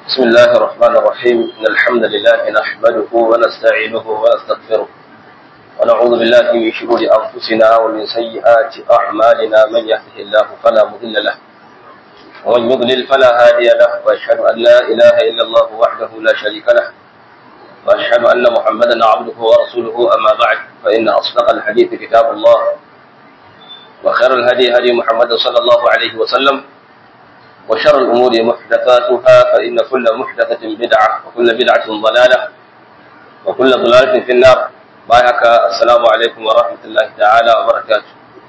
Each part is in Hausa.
بسم الله الرحمن الرحيم إن الحمد لله نحمده ونستعينه ونستغفره ونعوذ بالله من شرور أنفسنا ومن سيئات أعمالنا من يهده الله فلا مضل له ومن يضلل فلا هادي له وأشهد أن لا إله إلا الله وحده لا شريك له وأشهد أن محمدا عبده ورسوله أما بعد فإن أصدق الحديث كتاب الله وخير الهدي هدي محمد صلى الله عليه وسلم وشر الأمور محدثاتها فإن كل محدثة بدعة وكل بدعة ضلالة وكل ضلالة في النار بايعك السلام عليكم ورحمة الله تعالى وبركاته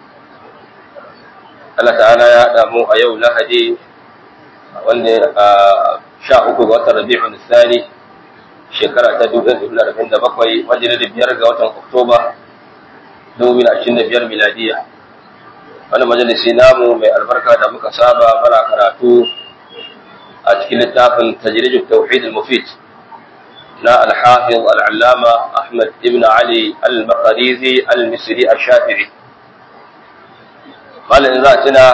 Allah ta'ala ya damu a yau lahadi wanda sha uku ga watan rabi'un tsari shekara ta 2047 wanda da biyar ga watan oktoba 2025 miladiya wani majalisi namu mai albarka da muka saba mana karatu a cikin littafin tajrijul tauhid al-mufid na al-hafiz al-allama ahmad ibn ali al-maqrizi al-misri ash-shafi'i malin za tuna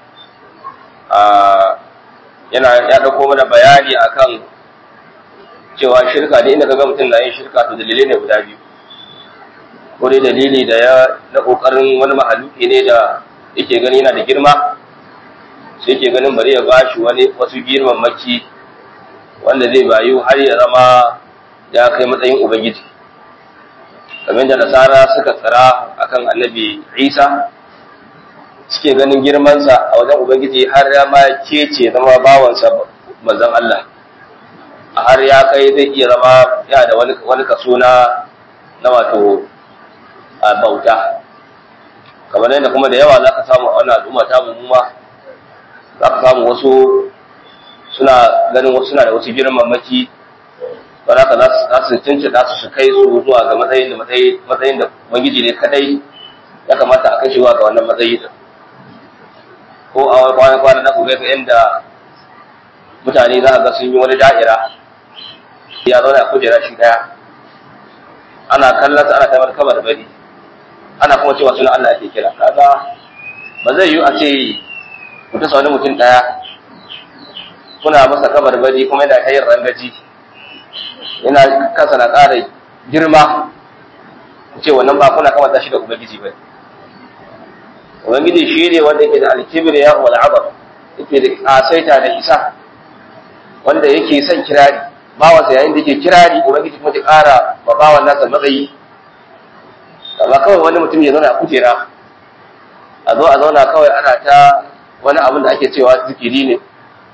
yana ya dauko mana bayani akan cewa shirka ne inda kaga mutum na yin shirka to dalilai ne guda biyu ko dai dalili da ya na kokarin wani mahaluki ne da yake gani yana da girma sai yake ganin bari ya bashi wani wasu girman maki wanda zai bayu har ya zama ya kai matsayin ubangiji kamar da nasara suka tsara akan annabi isa suke ganin girmansa a wajen ubangiji har ya ma kece zama bawansa manzon Allah har ya kai zai iya zama ya da wani kaso na na wato a bauta kamar yadda kuma da yawa za ka samu a wannan al'umma ta mummuma za ka samu wasu suna ganin wasu suna da wasu girmamaki ba za ka za su cince za su kai su zuwa ga matsayin da matsayin da ubangiji ne kadai ya kamata a kai ga wannan matsayi da ko a wani kwana kwana na ku ga inda mutane za a ga sun yi wani da'ira ya zauna a kujera shi daya ana kallon ana tabar kamar bari ana kuma cewa suna Allah ake kira kaga ba zai yi a ce ku ta wani mutum daya kuna masa kabar bari kuma yana kayin rangaji yana kansa na ƙara girma ku ce wannan ba kuna kamata shi da ubangiji ba ubangiji shi ne wanda yake da alkibir ya wal azam yake da kasaita da isa wanda yake son kirari bawansa yayin da yake kirari ubangiji kuma ta ƙara ba bawan nasa matsayi amma kawai wani mutum ya zauna a kujera a zo a zauna kawai ana ta wani abin da ake cewa zikiri ne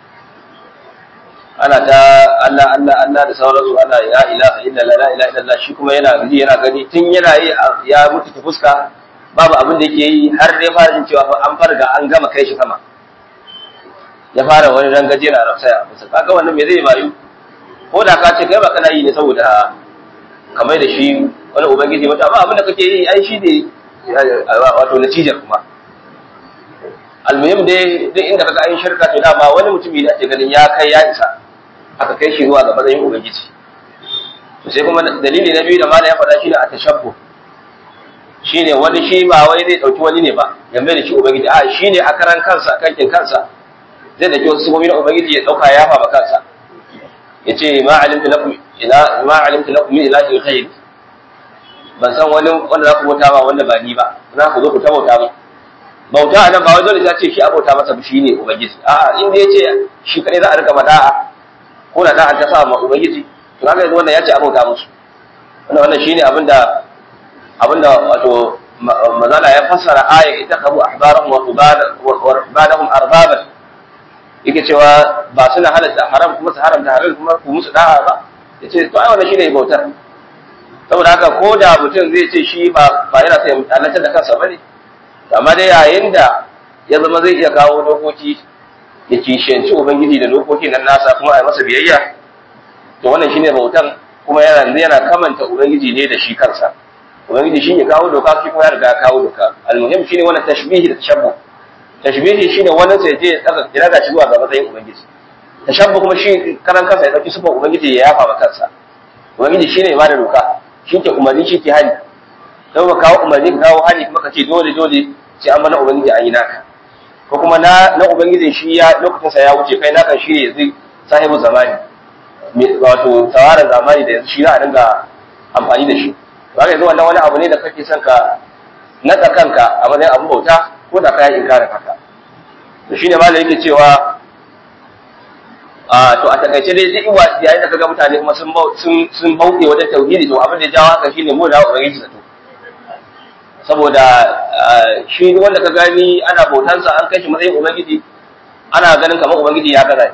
ana ta Allah Allah Allah da sauransu ana ya ilaha illa la ilaha illa shi kuma yana gaji yana gani tun yana yi ya mutu ta fuska babu abin da yake yi har dai fara jin cewa an farga an gama kai shi sama ya fara wani rangaje na rafsaya musu kaga wannan me zai bayu ko da ka ce kai ba kana yi ne saboda kamar da shi wani ubangiji mata ba abin da kake yi ai shi ne wato natijar kuma almuhim dai duk inda kaga ayin shirka to dama wani mutumi da ake ganin ya kai ya isa aka kai shi zuwa ga matsayin ubangiji to sai kuma dalili na biyu da mala ya faɗa shine atashabbu shine wani shi ba wai zai dauki wani ne ba ya mai da shi ubangiji a shine a karan kansa kankin kansa zai da wasu sumomi na ubangiji ya dauka ya fa kansa yace ma alimtu lakum ila ma alimtu lakum min ilahin ghayr ban san wani wanda za ku bauta ba wanda ba ni ba za ku zo ku ta bauta ba bauta anan ba wai dole sai ce shi abauta masa ba shine ubangiji a'a in dai yace shi kadai za a rika mada'a ko da da'a ta sa ma ubangiji to kaga yanzu wannan yace abauta musu wannan wannan shine abinda abinda wato mazala ya fassara aya ita kabu ahbarahum wa ibadahum arbaban yake cewa ba suna halatta haram kuma su haramta halal kuma ku musu da'a ba yace to ai wannan shine bautar saboda haka ko da mutum zai ce shi ba ba yana sai halartar da kansa bane amma dai yayin da ya zama zai iya kawo dokoki ya kishiyanci ubangiji da dokokin nan nasa kuma a masa biyayya to wannan shine bautan kuma yana yana kamanta ubangiji ne da shi kansa ubangiji shine kawo doka shi kuma ya riga ya kawo doka almuhim shine wannan tashbihi da tashabbuh tashbihi shine wannan sai je daga daga shi zuwa ga matsayin ubangiji tashabbuh kuma shi karan kansa ya dauki sifar ubangiji ya yafa ma kansa ubangiji shine ya bada doka shi ke umarni shi ke hali sai ka kawo umarni ka kawo hali kuma ka ce dole dole sai an mana ubangiji an yi naka ko kuma na na ubangijin shi ya lokacin sa ya wuce kai naka shi ne yanzu sahibu zamani wato tawaran zamani da yanzu shi za a dinga amfani da shi to haka yanzu wannan wani abu ne da kake son ka natsa kanka a matsayin abin bauta ko da kayan inkarin haka to shine ma da yake cewa a to a takaice dai duk wa yayin da kaga mutane kuma sun sun sun bauke wajen tauhidi to abin da ya jawo haka shine mu da ubangiji zato saboda shi wanda ka gani ana bautansa an kai shi matsayin ubangiji ana ganin kamar ubangiji ya gaza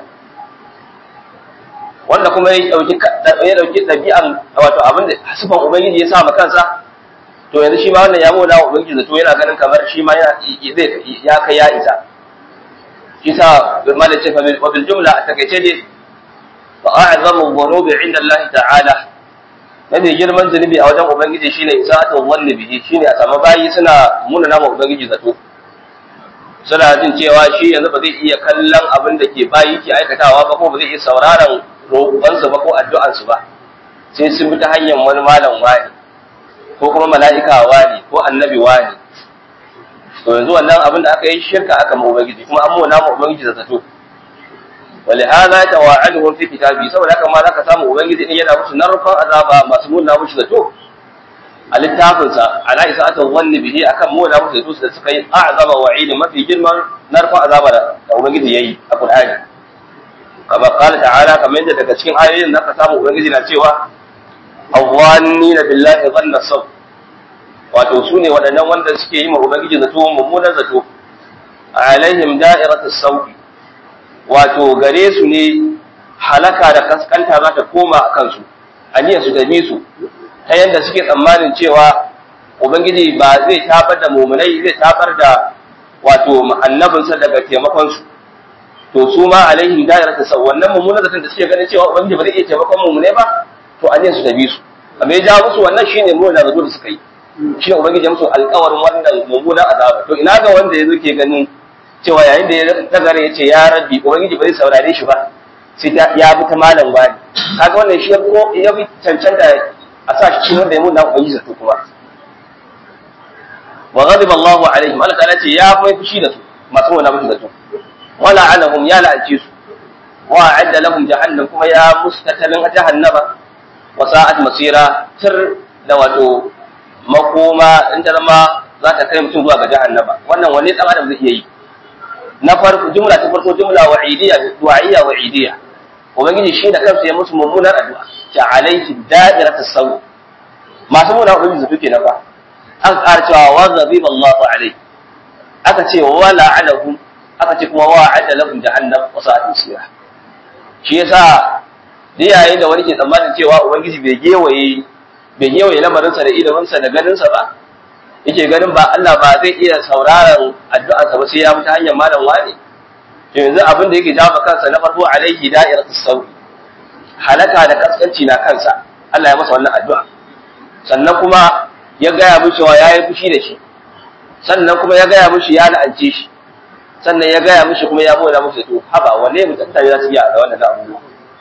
wanda kuma ya dauki ya dauki dabi'an wato abin da sifan ubangiji ya sa ma kansa to yanzu shi ma wannan ya mona wa ubangiji zato yana ganin kamar shi ma ya ya kai ya isa shi sa malam ce fa bil jumla a takaice ne fa a'zamu dhunubi inda Allah ta'ala mafi girman zunubi a wajen ubangiji shine isa'atu dhanni bihi shine a samu bayi suna muna nama ubangiji zato suna jin cewa shi yanzu ba zai iya kallon abin da ke bayi ke aikatawa ba ko ba zai iya sauraron roƙonsu ba ko addu'ansu ba sai sun bi ta hanyar wani malam wani ko kuma mala'ika wani ko annabi wani to yanzu wannan abin da aka yi shirka aka ma ubangiji kuma an muna ma ubangiji zato ولهذا توعدهم في كتابه saboda haka ma zaka samu ubangiji din yana musu narkon azaba masu muna musu zato a littafin sa ala isa'atu dhanni bihi akan muna musu zato da suka yi a'zama wa'id mafi girman narkon azaba da ubangiji yayi a Qur'ani kama qala ta'ala kamar yadda daga cikin ayoyin zaka samu ubangiji na cewa awwannina billahi dhanna sab wato su ne waɗannan wanda suke yi ma ubangiji zato mummunan zato alaihim da'iratu sauki wato gare su ne halaka da kaskanta za ta koma a kansu aniyar su tabi su ta yadda suke tsammanin cewa ubangiji ba zai tabar da mumunai zai tabar da wato annabinsa daga taimakon su to su ma alaihim da'iratu sau wannan mummunan zaton da suke ganin cewa ubangiji ba zai iya taimakon mumunai ba to aniyar su tabi su amma ya ja musu wannan shine mu da zato da suka yi shi ne ubangiji musu alƙawarin wannan mummunan azaba to ina ga wanda yanzu ke ganin cewa yayin da ya dagara ya ce ya rabbi ubangiji ba zai saurare shi ba sai ya bi ta malam wani kaga wannan shi ko ya bi cancanta a sa shi cikin wanda ya muna ubangiji zato kuma wa ghadiba Allah alaihim Allah ta'ala ce ya mai fushi da su masu wani musu zato wala anahum ya la'anci su wa a'adda lahum jahannam kuma ya mustatalin jahannama wa sa'at masira tir da wato makoma in ta zama za ta kai mutum zuwa ga jahannama wannan wani dan adam zai iya yi na farko jumla ta farko jumla wa'idiyya du'a'iyya wa'idiyya ubangiji shi da kansa ya musu mummunar addu'a ta alayhi da'irat as-saw masu muna ubangiji zato kenan ba an ƙara cewa wa ghadiba Allahu alayhi aka ce wa la'anahu aka ce kuma wa'ada lahum jahannam wa sa'at masira shi yasa da yayin da wani ke tsammanin cewa ubangiji bai gewaye bai gewaye lamarinsa da iliminsa da ganinsa ba yake ganin ba Allah ba zai iya sauraron addu'arsa ba sai ya mutu hanyar malam wani to yanzu abin da yake jawo kansa na farko alaihi da'iratus sawi halaka da kaskanci na kansa Allah ya masa wannan addu'a sannan kuma ya gaya mu cewa yayi fushi da shi sannan kuma ya gaya mushi ya la'ance shi sannan ya gaya mushi kuma ya boda mushi to haba wanne mutum ta za su yi da wannan abubuwa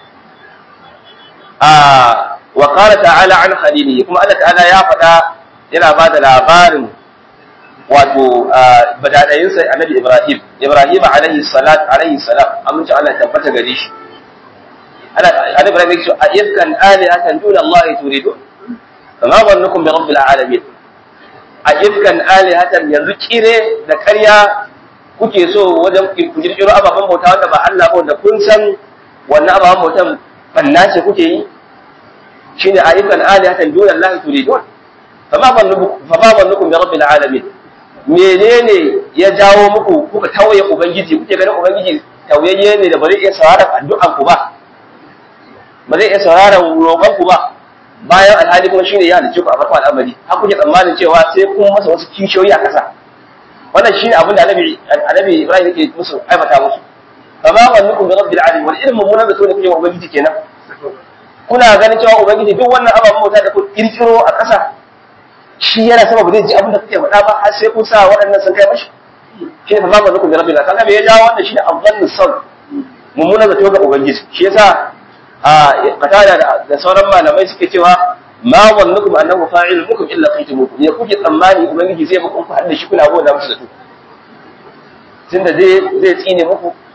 a wa qala ta'ala an khalilihi kuma Allah ta'ala ya faɗa yana ba da labarin wato badadayinsa annabi Ibrahim Ibrahim alaihi salat alaihi salam amince Allah tabbata gare shi annabi Ibrahim yake a ifkan alihatan duna Allah turidu kama zannukum bi rabbil alamin a ifkan alihatan yanzu kire da karya kuke so wajen ku kirkiro ababen bauta wanda ba Allah ba wanda kun san wannan ababen bautan banna ce kuke yi shine a ifkan alihatan duna Allah turidun fama zannukum bi rabbil alamin menene ya jawo muku kuka tawaye ubangiji kuke ganin ubangiji tawayayye ne da ba zai iya sauraron addu'an ku ba ba zai iya sauraron roƙon ku ba bayan alhali kuma shine ya halicce ku a farkon al'amari har kuke tsammanin cewa sai kun masa wasu kishiyoyi a ƙasa wannan shine abin da annabi annabi Ibrahim yake musu aibata musu fama zannukum bi rabbil alamin wal ilmu munan da ne kuke wa ubangiji kenan kuna ganin cewa ubangiji duk wannan ababen bauta da ku kirkiro a ƙasa shi yana sama ba zai ji abin da kuke faɗa ba har sai kun sa waɗannan sun kai mashi shi ne fa babu zukun da rabbil kaga me ya jawo wannan shi ne afdalus sawl mummunan zato ga ubangiji shi yasa a katada da sauran malamai suke cewa ma wannukum annahu fa'il mukum illa qaytumukum ne kuke tsammani ubangiji zai muku har da shi kuna gona musu zato tunda zai zai tsine muku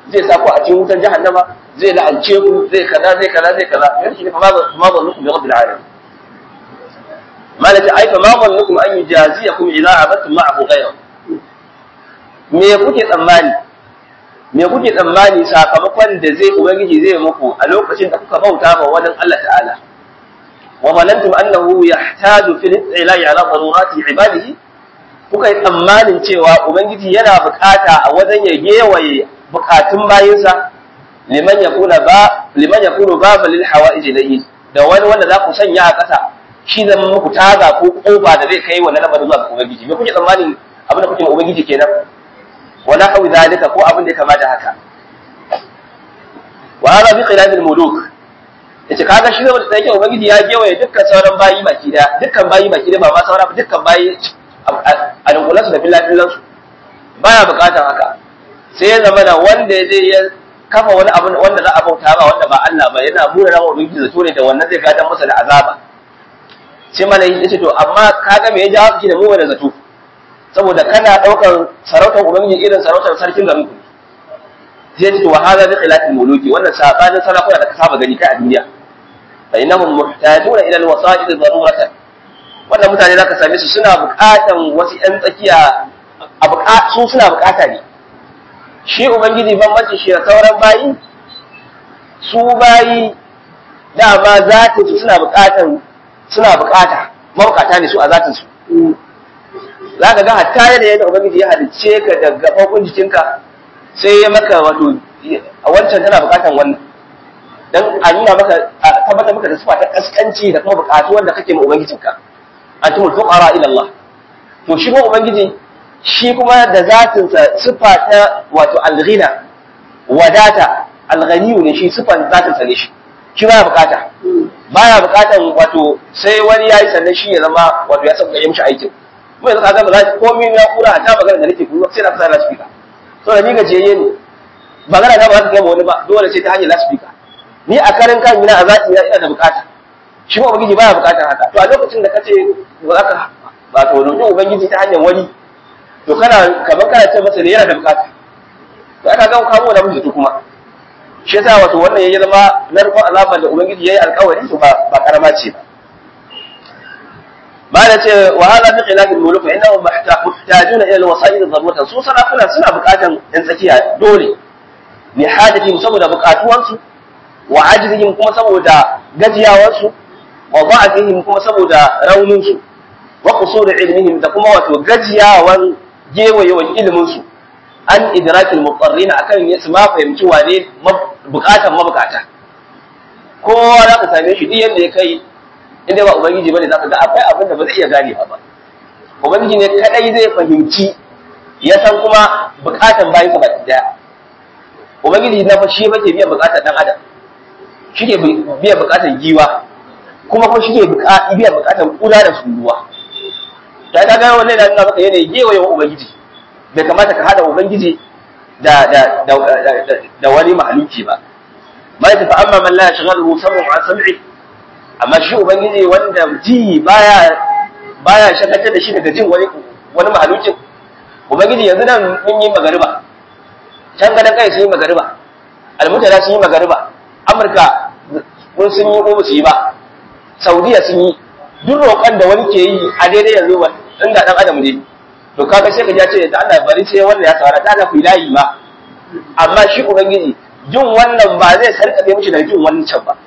zai sa ku a cikin wutar jahannama zai la'ance ku zai kaza zai kaza zai kaza yan shi ne fa ma ba nukum bi rabbil alamin malaka ai fa ma ba nukum an yujaziyakum idza abattum ma'ahu ghayra me kuke tsammani me kuke tsammani sakamakon da zai ubangiji zai muku a lokacin da kuka bauta ma wani Allah ta'ala wa manantum annahu yahtaju fil ilahi ala darurati ibadihi kuka yi tsammanin cewa ubangiji yana bukata a wajen ya gewaye bukatun bayinsa liman yakuna ba liman yakunu baba lil hawaij ilayhi da wani wanda za ku sanya a ƙasa shi zama muku taga ko kofa da zai kai wannan lamarin zuwa ga ubangiji me kuke tsammanin abin da kuke ma ubangiji kenan wala hawi zalika ko abin da ya kamata haka wa hada bi khilaf al muluk yace kaga shi zama da yake ubangiji ya gewaye dukkan sauran bayi baki da dukkan bayi baki da ba ma sauran dukkan bayi a dunkulan su da filafilan su baya bukatar haka sai ya zama da wanda zai ya kafa wani abu wanda za a bauta ba wanda ba Allah ba yana mura ran ubangiji zato ne da wannan zai gadan masa da azaba sai malai yace to amma kaga me ya jawo shi da mu da zato saboda kana daukar sarautar ubangiji irin sarautar sarkin garin ku sai ce to wa hada bi khilafil muluki wannan sabanin sarakuna da ka saba gani kai a duniya fa innahum muhtajuna ila alwasa'id daruratan wannan mutane zaka same su suna buƙatan wasu ƴan tsakiya a su suna buƙata ne shi ubangiji bambanci shi da sauran bayi su bayi dama zatin su suna buƙatan suna buƙata mabukata ne su a zatin su za ka ga hatta yadda yadda ubangiji ya halicce ka da gaɓaɓɓun jikinka sai ya maka wato a wancan tana buƙatan wannan dan a nuna maka a tabbatar maka da sifa ta kaskanci da kuma buƙatu wanda kake ma ubangijinka antumul fuqara ila Allah to shi kuma ubangiji shi kuma da zatin sa sifa ta wato al-ghina wadata al-ghaniyu ne shi sifan zatin sa ne shi shi baya bukata baya bukatan wato sai wani yayi sannan shi ya zama wato ya saka mishi aikin mu yanzu kaga ba za komai na kura ta magana da nake kuma sai na fara lasfika to da ni gajeye ne magana na ba za ta kai ma wani ba dole sai ta hanyar lasfika ni a karin kan ina a zati ina da bukata shi ba ubangiji baya bukatar haka to a lokacin da kace ba za ka ba to roƙi ubangiji ta hanyar wani to kana kamar kana ce masa ne yana da bukata to aka ga kamo da mutu kuma shi yasa wato wannan yayi zama narkon azaban da ubangiji yayi alƙawari to ba ba karama ce ba ba da ce wa hada bi khilaf al-muluk fa innahum muhtajuna ila al-wasa'il ad-daruratan su sarakuna suna bukatan yan tsakiya dole li hajatihim saboda bukatuwansu wa ajzihim kuma saboda gajiyawarsu wa da'afihim kuma saboda rauninsu wa qusur ilmihim da kuma wato gajiyawan gewayewan ilimin su an idrakil muqarrin akan su ma fahimci wane bukatan mabukata kowa za ka same shi duk yadda ya kai inda ba ubangiji bane zaka ga akwai abin da ba zai iya gane ba ubangiji ne kadai zai fahimci ya san kuma bukatan bayan sa baki daya ubangiji na fa shi yake biyan bukatan dan adam shi ke biyan bukatan giwa kuma kuma shi ke biyan bukatan kuda da sunduwa ta ta ga wannan yana nuna maka yanayi gewaye wa ubangiji bai kamata ka hada ubangiji da da da da wani mahaluki ba ma ta fa amma man la yashghaluhu sam'u an sam'i amma shi ubangiji wanda ji baya baya shakatar da shi daga jin wani wani mahalukin ubangiji yanzu nan mun yi magariba can gadan kai sun yi magariba almutala sun yi magariba amurka mun sun yi ko su yi ba saudiya sun yi duk roƙon da wani ke yi a daidai yanzu ba inda dan adam ne to kaga sai ka ja ce da Allah bari sai wannan ya tsara ta ku layi ma amma shi ubangiji jin wannan ba zai sarkabe mishi da jin wancan ba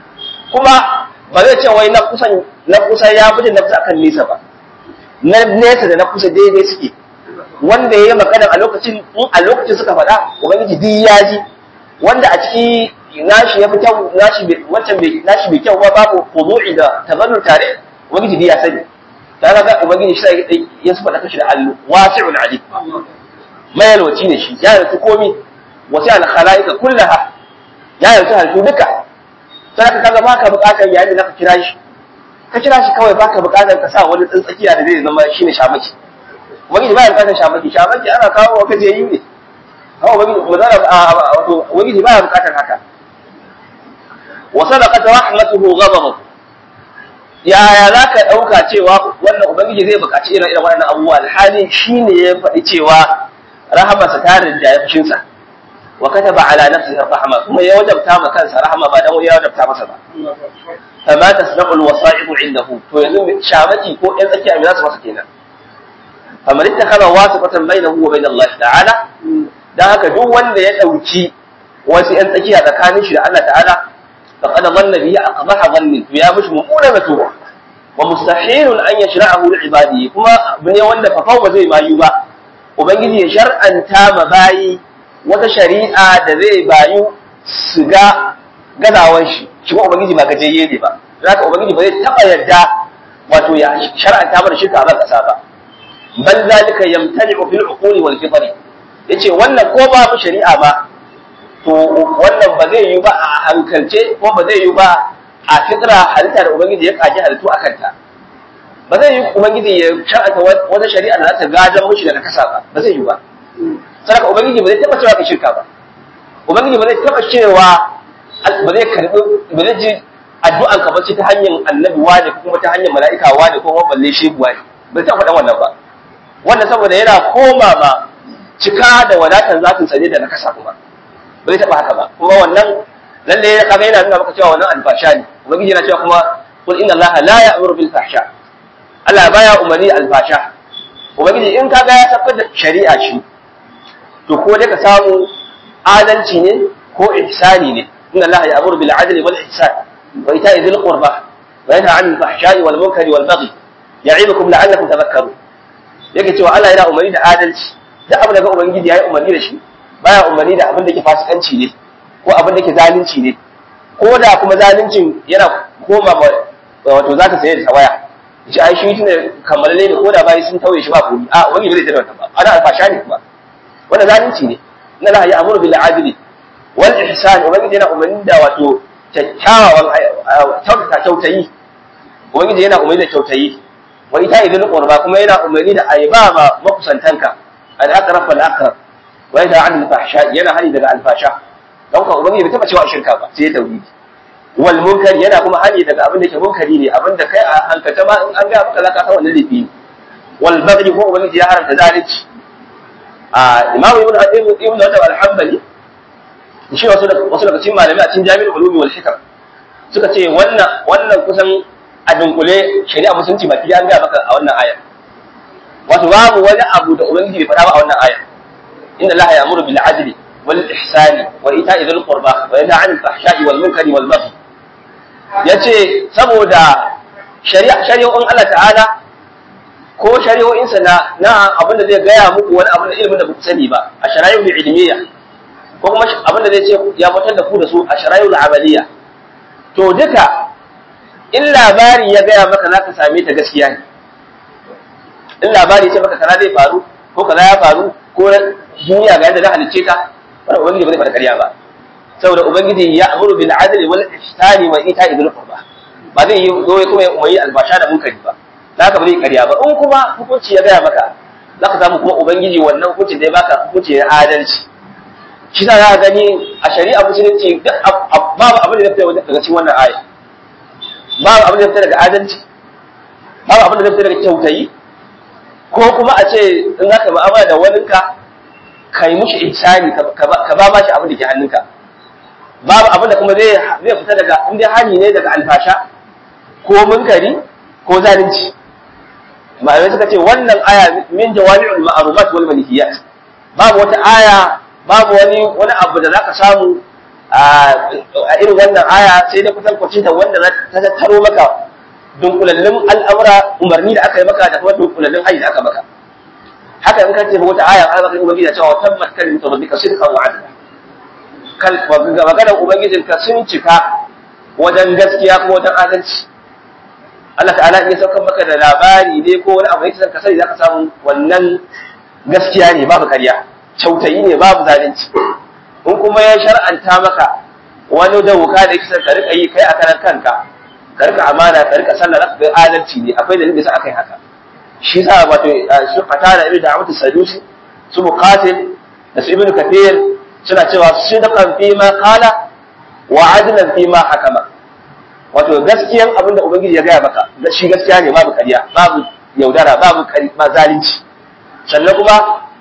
kuma ba zai ce wai na kusan na kusa ya fi na kusa akan nesa ba na nesa da na kusa daidai suke wanda ya yi magana a lokacin in a lokacin suka faɗa ubangiji duk ya ji wanda a ciki nashi ya fi kyau nashi wancan bai nashi bai kyau ba babu khudu'i da tazallul tare ubangiji duk ya sani ta ga ubangiji shi ya su faɗa kashi da allu wasi'ul alim mayalwaci ne shi ya yarda komi wasi al khalaiqa kullaha ya yarda halittu duka sai ka kaga baka bukatar yayin da zaka kira shi ka kira shi kawai baka bukatar ka sa wani tsakiya da zai zama shine shamaki wani ba ya bukatar shamaki shamaki ana kawo wa kaje yi ne hawa wani mazara wato wani ba ya bukatar haka wa sadaqat rahmatuhu ghadabu yaya za ka ɗauka cewa wannan ubangiji zai buƙaci irin irin waɗannan abubuwa alhali shi ne ya faɗi cewa rahamarsa ta rinda ya fushinsa wa kataba ala nafsihi rahma kuma ya wajabta ma kansa rahma ba dan ya wajabta masa ba fama tasnaqu alwasa'iq indahu to yanzu shamaki ko ɗan tsakiya me za su masa kenan faman ittakhadha wasifatan bainahu wa bain Allah ta'ala dan haka duk wanda ya dauki wasu ‘yan tsakiya tsakanin shi da Allah ta'ala, da ƙada zanna biya a ƙazaha zannin, to ya mishi mummuna zato, wa mustahilun an ya shira a ibadi kuma abu ne wanda fafau ba zai bayu ba, Ubangiji ya shar'anta ma bayi wata shari'a da zai bayu su ga gazawan shi, shi kuma Ubangiji ba gajeye ne ba, za ka Ubangiji ba zai taɓa yarda wato ya shar'anta mana shirka a ban ƙasa ba. Bal zalika yamtani'u fil uquli wal fitri yace wannan ko babu shari'a ba to wannan ba zai yi ba a hankalce ko ba zai yi ba a fitra halitta da ubangiji ya kaji halittu a kanta ba zai yi ubangiji ya shar'anta wata shari'a da za ta gadan mushi daga kasa ba ba zai yi ba saraka ubangiji ba zai taba cewa ka shirka ba ubangiji ba zai taba cewa ba zai karbi ba zai ji addu'an ka bace ta hanyar annabi wani ko kuma ta hanyar mala'ika wani ko kuma balle shehu wani ba zai faɗa wannan ba wannan saboda yana koma ma cika da wadatan zatin sa ne da na kasa kuma ba zai taɓa haka ba kuma wannan lalle ya kaga yana nuna maka cewa wannan alfasha ne ubangiji yana cewa kuma kul inna allaha la ya'muru bil fahsha Allah baya umarni alfasha ubangiji in kaga ya tabbatar da shari'a shi to ko dai ka samu adalci ne ko ihsani ne inna allaha ya'muru bil adli wal ihsan wa ita'i dhil qurba wa yanha 'anil fahsha'i wal munkari wal baghi ya'idukum la'allakum tadhakkarun yake cewa Allah yana umarni da adalci duk abin da ga ubangiji yayi umarni da shi baya umarni da abin da ke fasikanci ne ko abin da ke zalunci ne ko da kuma zaluncin yana koma wato za ka saye da waya shi ai shi tunda kammalalle ne ko da bayi sun tauye shi ba komi a wani bai da wannan ba ana alfasha ne kuma wannan zalunci ne inna la ya'muru bil adli wal ihsan ubangiji yana umarni da wato kyakkyawan kyautata kyautayi ubangiji yana umarni da kyautayi wa ita idil qurba kuma yana umarni da ayba ma makusantanka al aqrab wal aqrab wa ita an fahsha yana hani daga alfasha don ka ubangiji bai taba cewa shirka ba sai tauhidi wal munkari yana kuma hani daga abin da ke munkari ne abin da kai a hankalta ma in an ga maka zaka san wannan laifi ne wal baghi ko ubangiji ya haramta zalunci a imamu ibn ibn ibn Rajab al-Hanbali shi wasu wasu daga cikin malamai a cikin Jami'ul Ulum wal Hikam suka ce wannan wannan kusan a dunkule shari'a musulunci baki an ga maka a wannan aya wato babu wani abu da ubangiji bai faɗa ba a wannan aya inna allaha ya'muru bil adli wal ihsani wa ita'i dhil qurba wa yanha 'anil fahsha'i wal munkari wal baghi yace saboda shari'a shari'o'in Allah ta'ala ko shari'o'insa na na abin da zai gaya muku wani abin da ilimin da ba ku sani ba a shari'ul ilmiya ko kuma abin da zai ce ya fitar da ku da su a shari'ul amaliya to duka in labari ya gaya maka za ka same ta gaskiya ne in labari ce maka kaza zai faru ko kaza ya faru ko duniya ga yadda za halicce ta wannan ubangiji ba zai faɗa ƙarya ba saboda ubangiji ya amuru bil adli wal ihsani wa ita'i bil qurba ba zai yi zo kuma ya umayi albasha da munkari ba haka ba zai ƙarya ba in kuma hukunci ya gaya maka za ka samu kuma ubangiji wannan hukuncin da ya baka hukunci na adalci shi sa za ka gani a shari'a musulunci duk babu abin da ya fita daga cikin wannan aya babu abin da ya fita daga adalci babu abin da ya fita daga kyautayi ko kuma a ce in za ka mu'amala da waninka ka yi mushi ihsani ka ba ma shi abin da ke hannunka babu abin da kuma zai fita daga in dai hani ne daga alfasha ko munkari ko zalunci malamai suka ce wannan aya min jawami'ul ma'rumat wal manhiyat babu wata aya babu wani wani abu da zaka samu a irin wannan aya sai da kusan kwacinta wanda ta tattaro maka dunkulallun al'amura umarni da aka yi maka da kuma dunkulallun hayi da aka maka haka in ka ce wata aya an maka ubangiji da cewa tabbat kalimatu rabbika sidqan wa adla kal wa maganar ubangijinka sun cika wajen gaskiya kuma wajen adalci Allah ta'ala in ya saukar maka da labari ne ko wani abu yake son ka sani zaka samu wannan gaskiya ne babu ƙarya kyautayi ne babu zalunci in kuma ya shar'anta maka wani da wuka da yake son ka rika yi kai a karan kanka ka rika amana ka rika sallah zaka ga adalci ne akwai dalilin da sa aka yi haka shi sa wato su fatara ibnu da'wat sadusi su muqatil da su ibnu kathir suna cewa sidqan fi ma qala wa adlan fi ma hakama wato gaskiyan abin da ubangiji ya gaya maka shi gaskiya ne babu ƙarya babu yaudara babu ba zalunci sannan kuma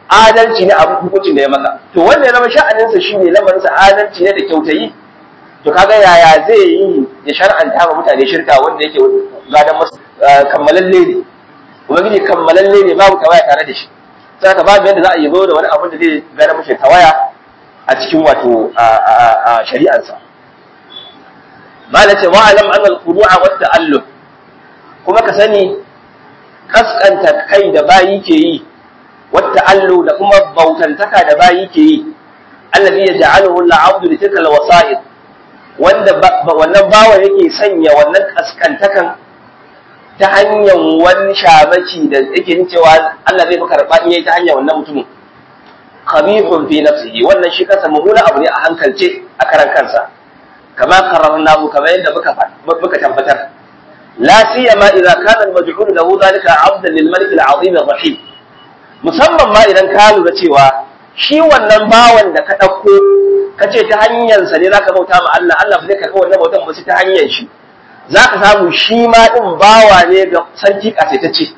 adalci ne a hukuncin da ya maka to wanda ya zama sha'aninsa shi ne lamarinsa adalci ne da kyautayi to kaga yaya zai yi ya shar'anta wa mutane shirka wanda yake gadan masa kammalalle ne ubangiji kammalalle ne babu tawaya tare da shi sai ka babu yadda za a yi zo da wani abin da zai gada mashi tawaya a cikin wato shari'arsa ba da ce wa'alam an al-qudu'a wa ta'allum kuma ka sani kaskanta kai da bayi ke yi wa ta'allu da kuma bautantaka da bayi ke yi allazi yaj'aluhu al-'abdu li tilka al-wasa'id wanda wannan bawa yake sanya wannan kaskantakan ta hanyar wani shamaki da yake yin cewa Allah zai fi karɓa in yayi ta hanyar wannan mutumin khabithun fi nafsihi wannan shi kansa mummuna abu ne a hankalce a karan kansa kama qarrarnahu kamar yadda muka muka tabbatar la siyama idza kana al-maj'ul lahu dhalika 'abdan lil malik al-'azim ar-rahim musamman ma idan ka lura cewa shi wannan bawan da ka dauko kace ta hanyar sa ne zaka bauta ma Allah Allah ba zai karɓi wannan bautan ba sai ta hanyar shi zaka samu shi ma din bawa ne ga sarki kasaitacce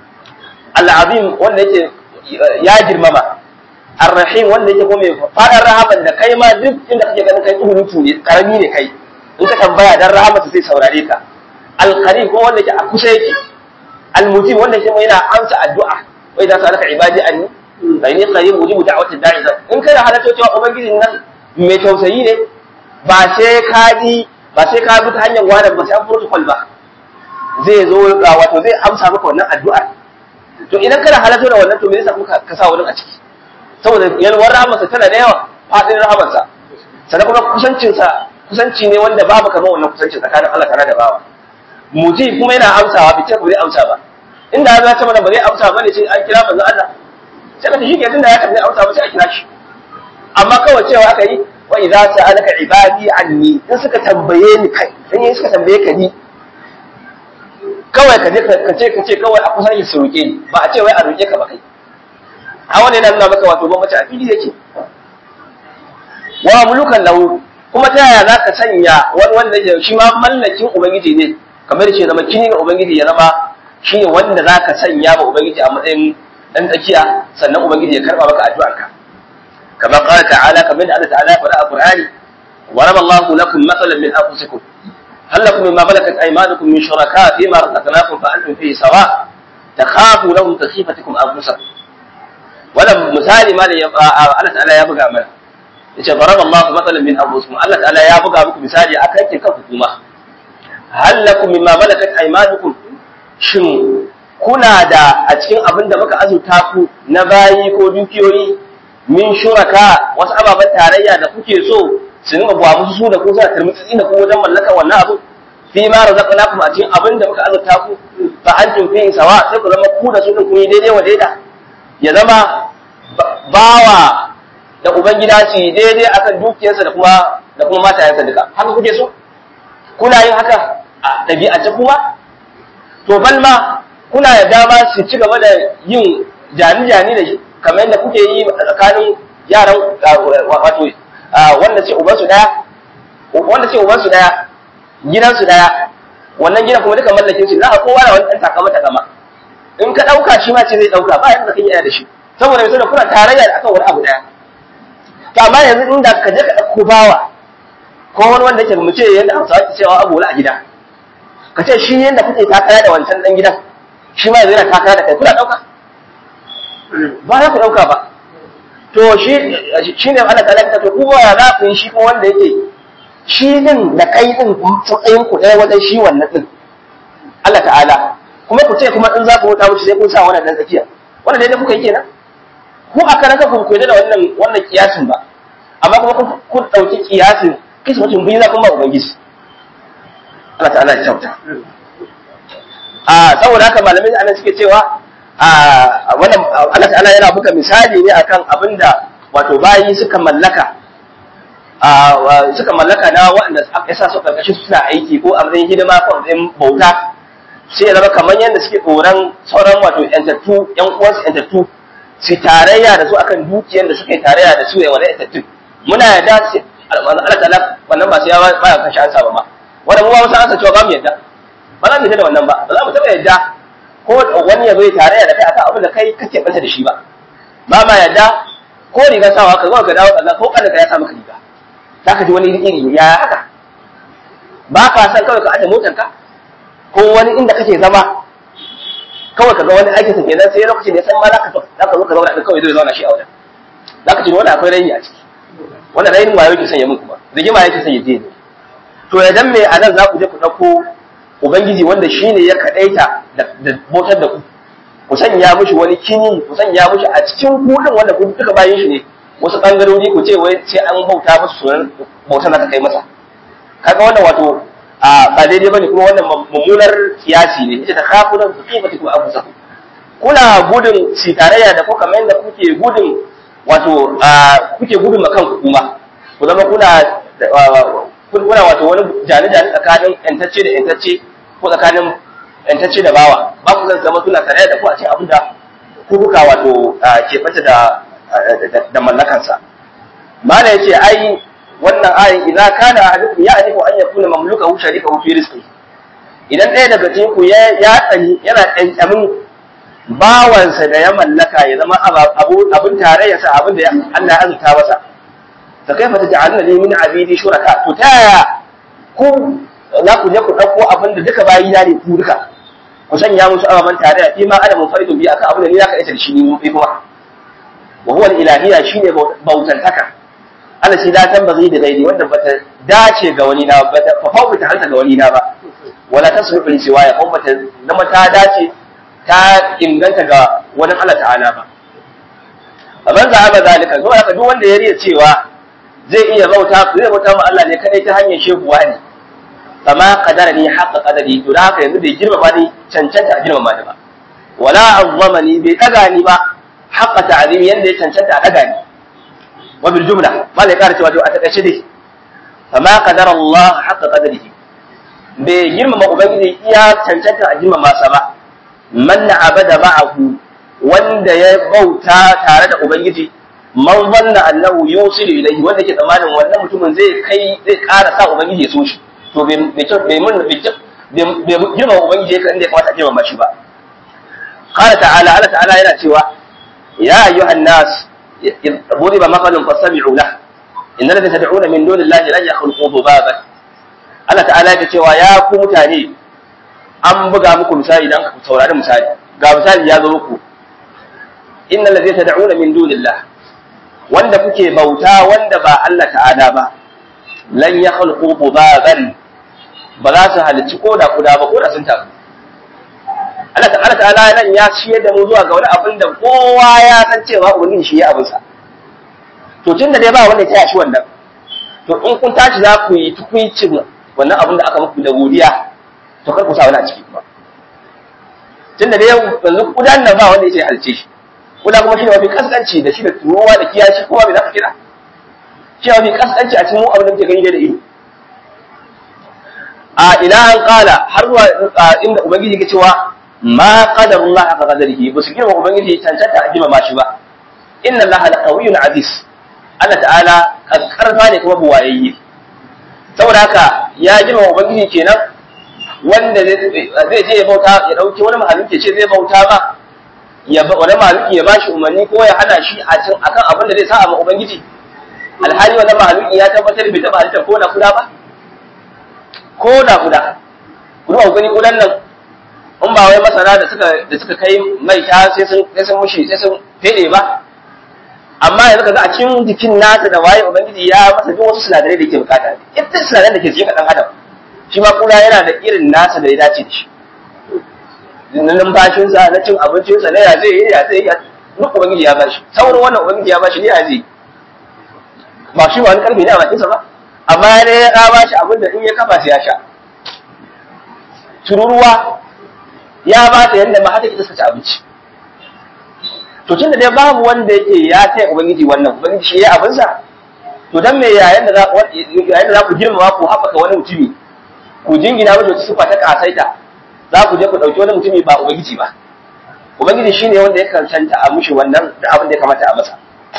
al-'azim wanda yake ya girmama Ar-Rahim wanda yake kuma mai fadar rahaman da kai ma duk inda kake ganin kai tuhulutu ne karami ne kai in ka tambaya dan rahamata sai saurare ka Al-Qarib kuma wanda yake a kusa yake Al-Mujib wanda yake yana amsa addu'a wai da salaka ibadi anni fa inni qarib mujibu da'wati da'i in kai halatto cewa ubangijin nan mai tausayi ne ba sai ka ji ba sai ka bi ta hanyar wani ba sai an protocol ba zai zo wato zai amsa maka wannan addu'a to idan kana halatto da wannan to me yasa kuka ka sa wani a ciki saboda yalwar rahamarsa tana da yawa faɗin rahamarsa sannan kuma kusancinsa kusanci ne wanda babu kamar wannan kusanci tsakanin Allah tare da bawa muji kuma yana amsawa bi ba zai amsa ba inda ya zata mana ba zai amsa ba ne sai an kira manzon Allah sai ka shi ke tunda ya tafi amsa ba sai a kira shi amma kawai cewa aka yi wa idza sa'alaka ibadi anni in suka tambaye ni kai in yi suka tambaye ka ni kawai ka je ka ce ka ce kawai a kusa su roke ni ba a ce wai a roke ka ba kai a wani yana nuna maka wato bambanci a fili yake wa mulukan lahu kuma ta yaya zaka sanya wani wanda ya shi ma mallakin ubangiji ne kamar ce zama kini ga ubangiji ya zama shine wanda zaka sanya ba ubangiji a matsayin dan tsakiya sannan ubangiji ya karba maka addu'arka kamar qala ta'ala kamar da Allah ta'ala ya faɗa a Qur'ani wa raballahu lakum mathalan min anfusikum هل لكم مما ملكت ايمانكم من شركاء فيما رزقناكم فانتم فيه سواء تخافوا لهم كخيفتكم انفسكم wannan misali ma da Allah ta'ala ya buga mana yace daraba Allah mathalan min anfusikum Allah ta'ala ya buga muku misali akan kin kanku kuma hal lakum mimma malakat aymanukum shin kuna da a cikin abin da muka azurta ku na bayi ko dukiyoyi min shuraka wasu ababen tarayya da kuke so su nuna buwa musu su da ku suna turmutsi da ku wajen mallaka wannan abu fi ma razaqnakum a cikin abin da muka azurta ku fa antum fi sawa sai ku zama ku da su din kun yi daidai wa daida ya zama bawa da ubangida su yi daidai akan dukiyarsa da kuma da kuma matayensa duka haka kuke so kuna yin haka a ɗabi'ance kuma to balma kuna da dama su ci gaba da yin jani-jani da shi kamar yadda kuke yi tsakanin yaran wato wanda ce ubansu daya wanda ce ubansu daya gidansu daya wannan gidan kuma duka mallakin shi za a kowa da wani ɗan takama takama in ka ɗauka shi ma ce zai ɗauka ba yadda kan yi da shi saboda mai kuna tarayya da akan wani abu ɗaya to amma yanzu inda ka je ka ɗauko bawa ko wani wanda ke mu ce yadda hausawa ke cewa abu a gida ka ce shi yadda kuke takara da wancan ɗan gidan shi ma yanzu yana takara da kai kuna ɗauka ba za ku ɗauka ba to shi shi ne ana talaka to kuma ya za ku yi shi kuma wanda yake shi din da kai din tsayin ku ɗaya wajen shi wannan din Allah ta'ala kuma ku ce kuma in za ku wuta wuce sai kun sa wannan dan tsakiya wannan dai kuka yi kenan ku a karan ku ku da wannan wannan kiyasin ba amma kuma kun dauki kiyasin kisa mutum biyu za kun ba ubangiji Allah ta'ala ya kyauta a saboda haka malamai anan suke cewa a wannan Allah ta'ala yana buga misali ne akan abinda wato bayi suka mallaka a suka mallaka na waɗanda ya sa su karkashin suna aiki ko a matsayin hidima ko a matsayin bauta sai ya zama kamar yadda suke tsoron sauran wato yantattu yan uwansu yantattu su tarayya da su akan dukiyar da suke tarayya da su ya wani yantattu muna yarda sai Allah ta'ala wannan ba sai ya ba ya kashi ansa ba ma wannan mu ba mu san ansa cewa ba mu yarda ba za mu yarda da wannan ba ba za mu taɓa yarda ko wani ya zo ya tarayya da kai akan abin da kai kake banta da shi ba ba ma yadda ko riga sawa ka zo ka dawo kaza ko kada ka ya sa maka riga zaka ji wani iri ya haka ba ka san kawai ka aje motar ka ko wani inda kake zama kawai ka ga wani aikin sa kenan sai lokacin da ya san ma zaka zaka zo ka zauna da kawai zai zauna shi a wajen zaka ji wani akwai raini a ciki wannan rainin wayo yake sanya min kuma rigima yake sanya je to idan me anan za ku je ku dauko ubangiji wanda shine ya kadaita da bautar da ku ku sanya mishi wani kini ku sanya mishi a cikin kudin wanda ku duka bayan shi ne wasu bangarori ku ce wai sai an bauta musu sunan bautar da kai masa kaga wannan wato a ba daidai bane kuma wannan mummunar kiyasi ne ita ta kafunan ku kifati ku abu saku kuna gudun shi tarayya da ko kamar yadda kuke gudun wato kuke gudun makan ku kuma ku zama kuna kuna wato wani jani-jani tsakanin yantacce da yantacce ko tsakanin yantacce da bawa ba ku zan zama suna tare da ku a cikin abin da ku kuka wato ke fata da da mallakansa mala yace ai wannan ayin idza kana ahadukum ya'rifu an yakuna mamlukahu sharikahu fi rizqi idan ɗaya daga cikin ku ya tsani yana ɗanɗamin bawansa da ya mallaka ya zama abun tarayya sa abin da Allah ya azurta masa fa kaifa taj'aluna li min abidi shuraka to taya ku za ku je ku dauko abin da duka bayi na ne ku duka ku sanya musu ababan tarayya fi ma ana munfaridun bi aka abin da ni zaka ita da shi ni fi kuma wa huwa al-ilahiyya shine bautantaka Allah shi la tanbaghi da gairi wanda bata dace ga wani na ba fa fa ta hanta ga wani na ba wala tasluhu li siwaya ko bata zama ta dace ta inganta ga wani Allah ta'ala ba amma za a ba zalika zo haka duk wanda ya riya cewa zai iya bauta zai bauta ma Allah ne kadai ta hanyar shehuwa ne kama kadara ni haqqa qadari to da haka yanzu bai girmama ni cancanta a girmama ni ba wala azzama ni bai daga ni ba haqqa ta'zimi yanda ya cancanta a daga ni wa bil jumla ma zai kara cewa to a takaice dai kama kadara Allah haqqa qadarihi bai girmama ubangiji iya cancanta a girmama sa ba man abada ma'ahu wanda ya bauta tare da ubangiji man zanna annahu yusilu ilayhi wanda ke tsammanin wannan mutumin zai kai zai ƙara sa ubangiji ya so shi to bai bai mun bai girma ubangiji ya inda ya kamata a girma shi ba qala ta'ala Allah ta'ala yana cewa ya ayyuhan nas ضرب مثل فاستمعوا له إن الذين تدعون من دون الله لن يخلقوا ذبابا Allah ta'ala ya cewa ya ku mutane an buga muku misali dan ku saurari misali ga misali ya zo muku innal ladina tad'una min dunillah wanda kuke bauta wanda ba Allah ta'ala ba lan yakhluqu dhubaban ba za su halicci koda kuda ba koda sun tafi Allah ta'ala ta'ala nan ya ciyar da mu zuwa ga wani abin da kowa ya san cewa ubangiji shi ya abin sa to tun da dai ba wanda ya taya shi wannan to in kun tashi za ku yi tukuicin wannan abin da aka muku da godiya to kar ku sa wani a ciki kuma tun da dai yanzu kudan nan ba wanda ya ce halice shi kuda kuma shi ne mafi kaskanci da shi da turuwa da kiyashi kowa bai za ka kira shi mafi kaskanci a cikin abin da muke gani da ido a ila an kala har zuwa inda ubangiji ke cewa ma qadarullah haka qadarihi ba su girma ubangiji cancanta a girma shi ba inna allaha laqawiyyun aziz Allah ta'ala karfa ne kuma buwayayye saboda haka ya girma ubangiji kenan wanda zai je ya bauta ya dauki wani mahaluki ce zai bauta ba ya wani mahaluki ya bashi umarni ko ya hana shi a cin akan abin da zai sa ma ubangiji alhali wani mahaluki ya tabbatar bai taba halittar ko da kuda ba ko da kuda kuda ku gani kudan nan in ba wai masana da suka da suka kai mai ta sai sun sai sun mushi sai sun fede ba amma yanzu kaga a cikin jikin nasa da waye ubangiji ya masa duk wasu sinadarai da yake bukata ita sinadarai da ke cikin dan adam shi ma kuda yana da irin nasa da ya dace da shi na numfashinsa na cin abincinsa na ya zai yi ya zai yi duk ubangiji ya bashi sauran wannan ubangiji ya bashi ne ya zai ba shi ba wani karfi ne a bakinsa ba amma ne ya bashi abin da in ya kafa sai ya sha tururuwa ya ba ta yadda ma hata ki ci abinci to tunda dai babu wanda yake ya taya ubangiji wannan ubangiji shi ya abinsa to dan me yayin da za yayin da za ku girmama ku haɓaka wani mutumi ku jingina mashi wata sifa ta kasaita za ku je ku ɗauki wani mutumi ba ubangiji ba ubangiji shine wanda ya kancanta a mushi wannan da abin da ya kamata a masa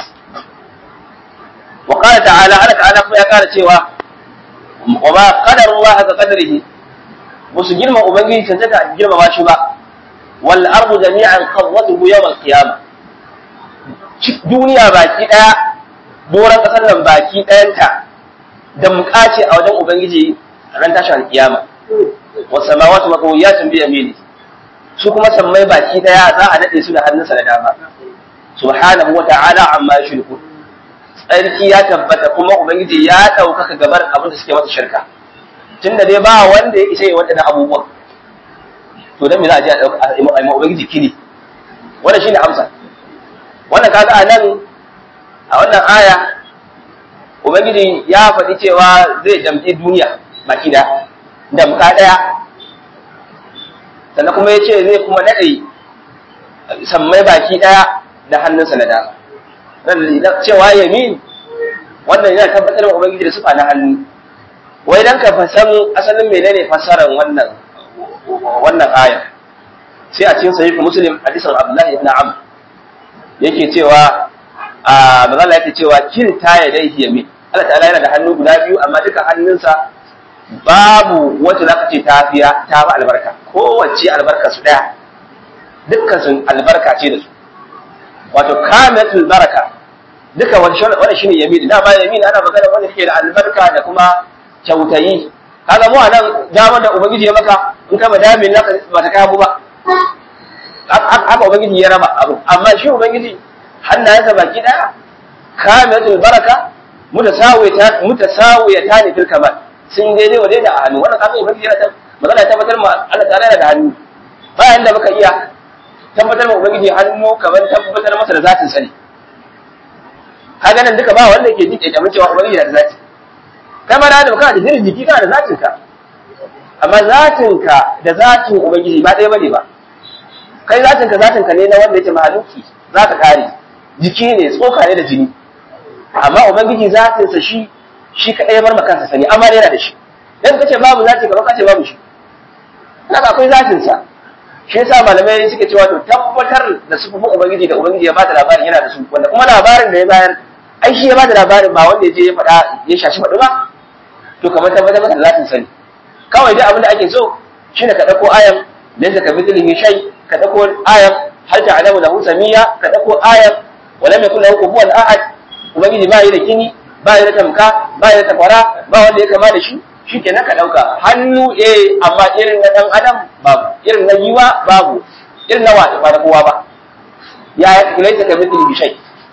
wa qala ta'ala Allah ta'ala kuma ya ƙara cewa wa ma qadara Allah ka qadarihi musu girma ubangiji cancanta a girmama shi ba wal ardu jami'an qabdatuhu yawm al qiyamah duniya baki daya doron kasar nan baki dayanta da mukace a wajen ubangiji ran tashin alkiyama wa samawati maqwiyatun bi yamini su kuma sammai baki daya za a nade su da hannunsa da dama subhanahu wa ta'ala amma yushriku tsarki ya tabbata kuma ubangiji ya daukaka gabar abin da suke masa shirka tunda dai ba wanda ya isa yi waɗannan abubuwan to dan me za a je a dauka a yi ubangiji kini wannan shine amsa wannan kaga a nan a wannan aya ubangiji ya faɗi cewa zai damƙi duniya baki da damƙa ɗaya sannan kuma ya ce zai kuma naɗe sammai baki ɗaya da hannunsa na dama cewa yamin wannan yana tabbatar da ubangiji da sufa na hannu wai dan ka fasan asalin menene fassarar wannan wannan aya sai a cikin sahih muslim hadisin abdullahi ibn amr yake cewa a magana yake cewa kilta ya dai yamin Allah ta'ala yana da hannu guda biyu amma duka hannunsa babu wacce zaka ce ta fiya ta ba albarka kowace albarka su daya dukkan sun albarka ce da su wato kamilatul baraka duka wani shine yamin da ba yamin ana magana wanda ke da albarka da kuma kyautayi kaga mu anan damar da ubangiji ya maka in ka madamin naka ba ta kawo ba haka ubangiji ya raba abu amma shi ubangiji hannayensa baki daya kamilatul baraka mutasawiyata mutasawiyata ne fil kamal sun daidai wa daidai a hannu wannan kaga ubangiji yana magana ta tabbatar ma Allah ta'ala yana da hannu bayan da muka iya tabbatar ma ubangiji hannu kamar tabbatar masa da zatin sani kaga nan duka ba wanda ke jin kyakkyamin cewa ubangiji yana da zati kai ma da kana da jirin jiki kana da zatin ka amma zatin ka da zatin ubangiji ba ɗaya bane ba kai zatin ka zatin ka ne na wanda yake mahaluki za ka kare jiki ne tsoka ne da jini amma ubangiji zatin sa shi shi kadai ya bar maka kansa sani amma yana da shi dan kace babu zati ka kace babu shi kaga akwai zatin sa shi yasa malamai suke cewa to tabbatar da sufufin ubangiji da ubangiji ya bada labarin yana da su wanda kuma labarin da ya bayar ai shi ya bada labarin ba wanda ya je ya faɗa ya shashi faɗi ba to kamar tabbatar maka da zatin sani kawai dai abin da ake so shine ka dauko ayan laysa ka mithlihi shay ka dauko ayan hal ta'lamu lahu samiyya ka dauko ayan wa lam yakul lahu kufuwan ahad ubangiji ba yi da kini ba yi da tamka ba yi da takwara ba wanda ya kama da shi shikenan ka dauka hannu eh amma irin na dan adam babu irin na yiwa babu irin na wata ba da kowa ba ya laysa ka mithlihi shay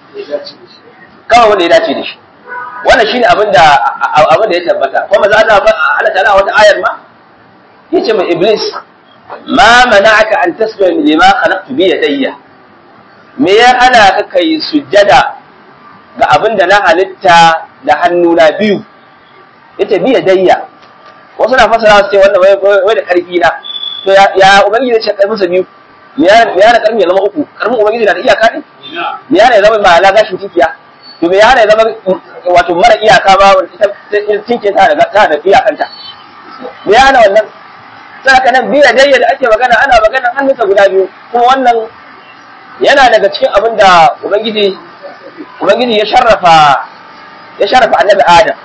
kawai wanda ya dace da shi wannan shine abin da abin da ya tabbata kuma za Allah Allah ta'ala wata ayar ma yace mai iblis ma mana'aka an tasjuda lima khalaqtu bi yadayya me ya ana ka kai sujjada ga abin da na halitta da hannuna biyu yace bi yadayya wasu na fasara su ce wannan wai da karfi na to ya ubangiji ya ce karfin sa biyu me ya na karfi ya zama uku karfin ubangiji na da iyaka ne me ya na zama ba la gashin tikiya to me ya na zama wato mara iyaka ba ita tinke ta da ta da iyakanta me ya na wannan saka nan biya dayya da ake magana ana magana hannunsa guda biyu kuma wannan yana daga cikin abin da ubangiji ubangiji ya sharrafa ya sharrafa annabi adam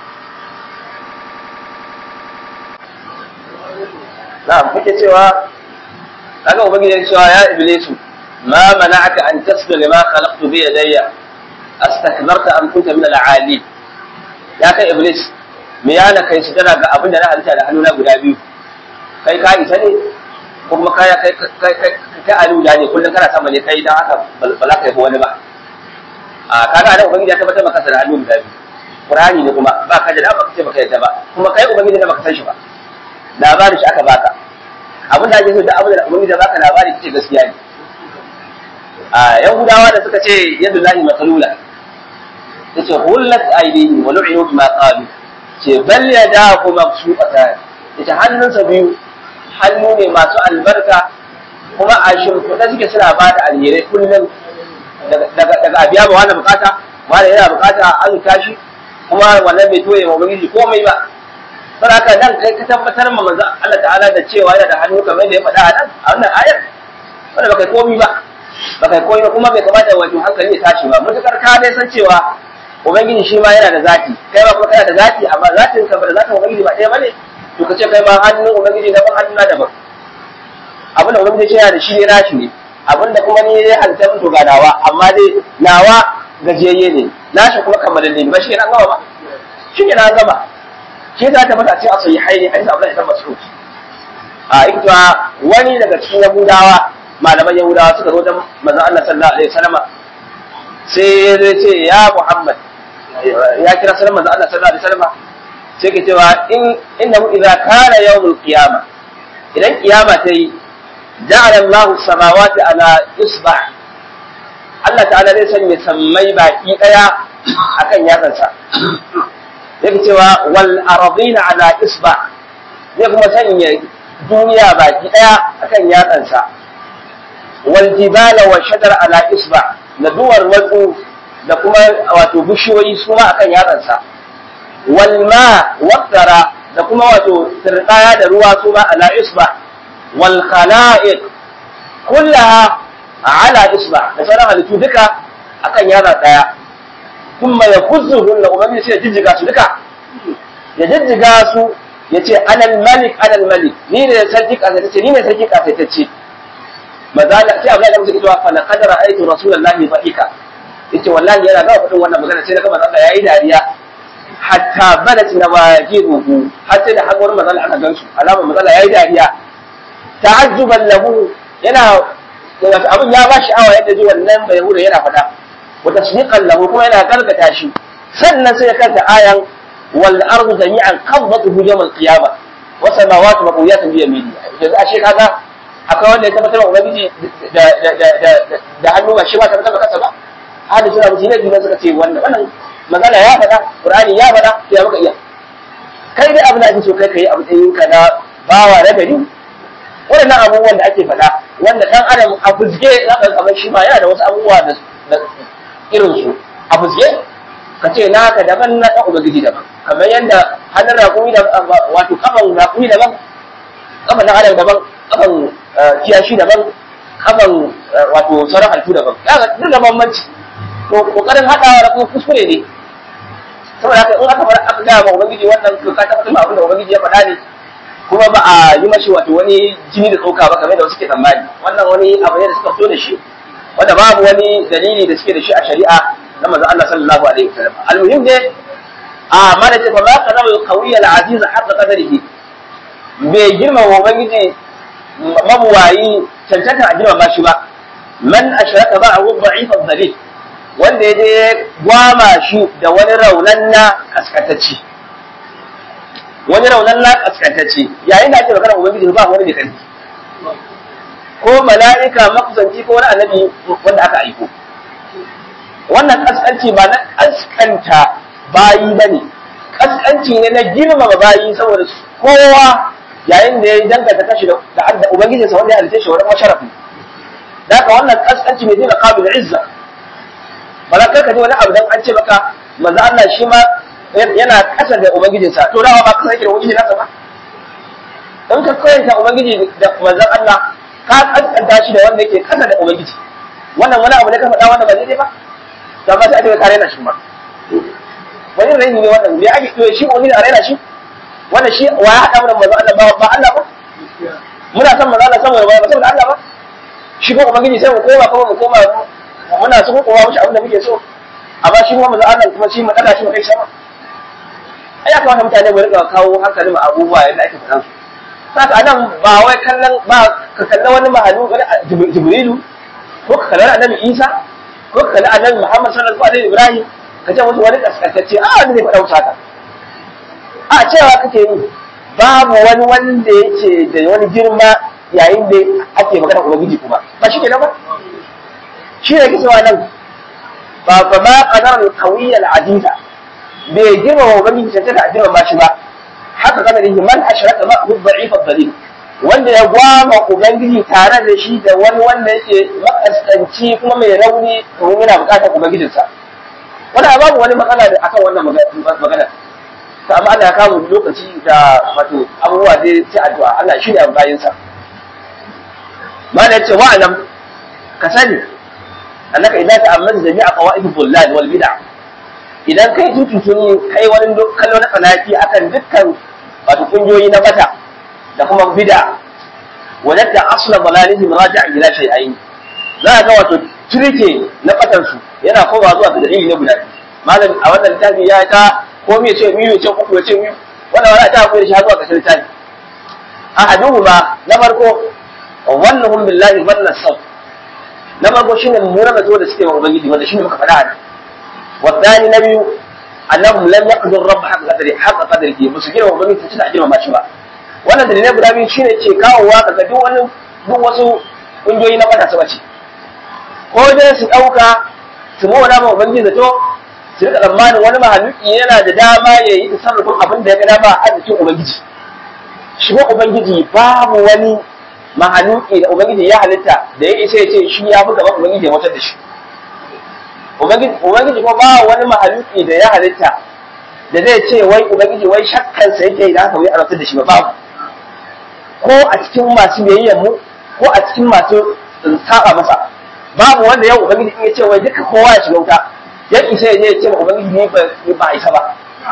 na'am kuke cewa kaga ubangiji ya cewa ya iblisu ma mana'aka an tasjuda lima khalaqtu bi yadayya astakbarta am kunta min al-ali ya kai iblis me yana kai su tana ga abin da na halitta da hannuna guda biyu kai ka isa ne ko kuma kai kai kai kai alu da ne kullun kana sama ne kai dan haka ba za ka yi wani ba a kaga da ubangiji ya tabbatar maka da hannu guda biyu qur'ani ne kuma ba ka da dama kace baka yadda ba kuma kai ubangiji da baka san shi ba labarin shi aka baka abin da ake so da abin da ubangiji da baka labari kace gaskiya ne a yahudawa da suka ce yadullahi makalula yace hullat aydihim wa lu'inu bima qalu ce bal yadahu mabsuqatan yace hannunsa biyu hannu ne masu albarka kuma a shimfiɗa suke suna ba da alherai kullum daga abiya ba wani bukata wani yana bukata a azuta shi kuma wannan bai toye ma ubangiji komai ba saboda haka nan kai ka tabbatar ma manzo Allah ta'ala da cewa yana da hannu kamar da ya faɗa a nan a wannan ayar wanda baka komai ba baka komai kuma bai kamata wato hankali ya tashi ba mutukar ka dai san cewa ubangiji shi ma yana da zati kai ba kuma kana da zati amma zatin ka ba da zatin ubangiji ba ɗaya bane to ka ce kai ma hannun ubangiji daban hannun na daban abin da ubangiji ce yana da shi ne nashi ne abinda kuma ni ya halitta mutu ga nawa amma dai nawa gajiyayye ne nashi kuma kammalalle ne ba shi ne an gama ba shi ne na gama shi za ta mata ce a sayi haini hadisi abu da ita masu a ikta wani daga cikin yahudawa malaman yahudawa suka zo wajen manzon Allah sallallahu alaihi wasallam sai ya ce ya Muhammad ya kira sunan manzon Allah sallallahu alaihi wasallam sai ke cewa in innahu idza kana yawmul qiyama idan kiyama ta yi ja'ala Allah samawati ala isba Allah ta'ala zai sanya sammai baki daya akan yatsansa yake cewa wal aradina ala isba zai kuma sanya duniya baki daya akan yatsansa wal jibala wa shajar ala isba da duwar watsu da kuma wato bishiyoyi su ma akan yatsansa wal ma waqtara da kuma wato tsirdaya da ruwa su ma ala isba wal khala'iq kullaha ala isba da sauran halittu duka akan yatsa daya kuma ya kuzzuhunna ubangiji sai ya jijjiga su duka ya jijjiga su ya ce anal malik anal malik ni ne sarki kasaitacce ni ne sarki kasaitacce maza da sai Abdullahi musu cewa fa laqad ra'aytu rasulullahi fa'ika yace wallahi yana ga fadin wannan magana sai na ga manzo Allah yayi dariya hatta badat nawajibuhu har sai da hakorin manzo Allah aka gansu alamar manzo Allah yayi dariya ta'ajjuban lahu yana abin ya ba sha'awa yadda ji wannan bai hure yana fada wa tasdiqan lahu kuma yana gargata shi sannan sai ya kanta ayan wal ardu jami'an qabdatuhu yawm al qiyamah wa samawati maqwiyatun bi yamini yanzu ashe kaga akwai wanda ya tabbatar wa ubangiji da da da da da hannu ba shi ba tabbatar kansa ba hada suna mutum ne biyu suka ce wannan wannan magana ya faɗa qur'ani ya faɗa ya maka iya kai dai abin da ake so kai kai a matsayin ka na bawa na gari waɗannan abubuwan da ake faɗa wanda ɗan adam a fuzge za ka kamar shi ma yana da wasu abubuwa da irin su a fuzge ka ce naka daban na ɗan ubangiji daban kamar yadda hannun raƙumi da wato kafan raƙumi daban kafan ɗan adam daban kafan kiyashi daban kafan wato sauran halittu daban kaga duk da bambanci to kokarin haɗawa da kuma kuskure ne saboda haka in aka fara aka gaya ma ubangiji wannan to ka tabbatar abin da ubangiji ya faɗa ne kuma ba a yi mashi wato wani jini da tsoka ba kamar da wasu ke tsammani wannan wani abu ne da suka fito da shi wanda babu wani dalili da suke da shi a shari'a na manzon Allah sallallahu alaihi wasallam almuhim ne a mana ce fa ma kana al-qawiyya al-aziz haqqa qadarihi bai girma wa ubangiji mabuwayi cancanta a girma shi ba man ashraka ba'ahu dha'ifa dhalil wanda ya je gwama shi da wani raunan na kaskatacci wani raunan na kaskantacce yayin da ake magana ubangiji ba wani ne kanti ko mala'ika makusanci ko wani annabi wanda aka aiko wannan kaskanci ba na kaskanta bayi bane kaskanci ne na girmama bayi saboda kowa yayin da ya danganta kashi da da ubangijinsa wanda ya halitta shi wani masharafi da haka wannan kaskanci ne zai da qabil izza ba za ka ji wani abu dan an ce maka manzo Allah shi ma yana ƙasa da ubangijinsa to dawa ba kasa yake da ubangiji nasa ba in ka koyanta ubangiji da manzon Allah ka kaskanta shi da wanda yake ƙasa da ubangiji wannan wani abu ne ka faɗa wanda ba daidai ba da ba sai a ce ka raina shi ma wani raini ne wannan me ake to shi ubangiji a raina shi wannan shi wa ya haɗa mana manzon Allah ba ba Allah ba muna son manzon Allah saboda ba saboda Allah ba shi ko ubangiji sai mu koma kuma mu koma muna so ko kowa mushi abin da muke so amma shi kuma manzon Allah kuma shi mu daga shi mu kai sama ai ya kamata mutane mu rika kawo hankali ma abubuwa yadda ake faɗan su saka anan ba wai kallon ba ka kalla wani mahalu wani jibrilu ko ka kalli annabi isa ko ka kalli annabi muhammad sallallahu alaihi ibrahim ka ce musu wani kaskantacce a wani zai faɗa wuta ka a cewa kake yi babu wani wanda yake da wani girma yayin da ake magana ubangiji kuma ba shi kenan ba shi ne cewa nan ba ba ma qadar al-qawiyya al-aziza bai girma wa ubangiji cancanta a girma shi ba haka kana da man ashraka ma hu da'if dalil wanda ya gwama ubangiji tare da shi da wani wanda yake makaskanci kuma mai rauni kuma yana bukatar ubangijinsa wani babu wani matsala da akan wannan magana ta amma Allah ya kawo lokaci da wato abubuwa dai sai addu'a Allah shi ne bayinsa ma da yace wa'alam ka sani annaka idan ta'ammal jami'a qawaid dhullal wal bid'ah idan kai tututuni kai wani kallo na tsanaki akan dukkan wato kungiyoyi na bata da kuma bid'a wajadda asla dalalihim raji'a ila shay'ain za a ga wato turke na ƙasarsu yana kowa zuwa ga dalili na guda malam a wannan littafi ya ta ko me ce miyu ce uku ya ce miyu wannan wani ta koyar shi har zuwa ƙasar littafi ahaduhuma na farko wannahum billahi wannan sau na farko shine mummunan zato da suke wa ubangiji wanda shine muka faɗa a والثاني نبي أنهم لم يقدر رب حق قدره حق قدره musu girma ubangiji su tana girma shi ba wannan dalilai guda biyu shine ce kawowa kaga duk wani duk wasu kungiyoyi na fata su bace ko dai su dauka su mawana ma ubangiji zato su rika tsammanin wani mahaluki yana da dama ya yi tasarrufin abin da ya ga dama a arzikin ubangiji shi ko ubangiji babu wani mahaluki da ubangiji ya halitta da ya isa ya ce shi ya fi gaban ubangiji ya wutar da shi Ubangiji kuma ba wani mahaluki da ya halitta da zai ce wai Ubangiji wai shakkansa yake idan aka wai a da shi ba babu. Ko a cikin masu biyayyen mu ko a cikin masu saba masa. Babu wanda yau Ubangiji in ya ce wai duka kowa ya shiga wuta. Ya isa ya je ya ce ma Ubangiji ne ba a isa ba.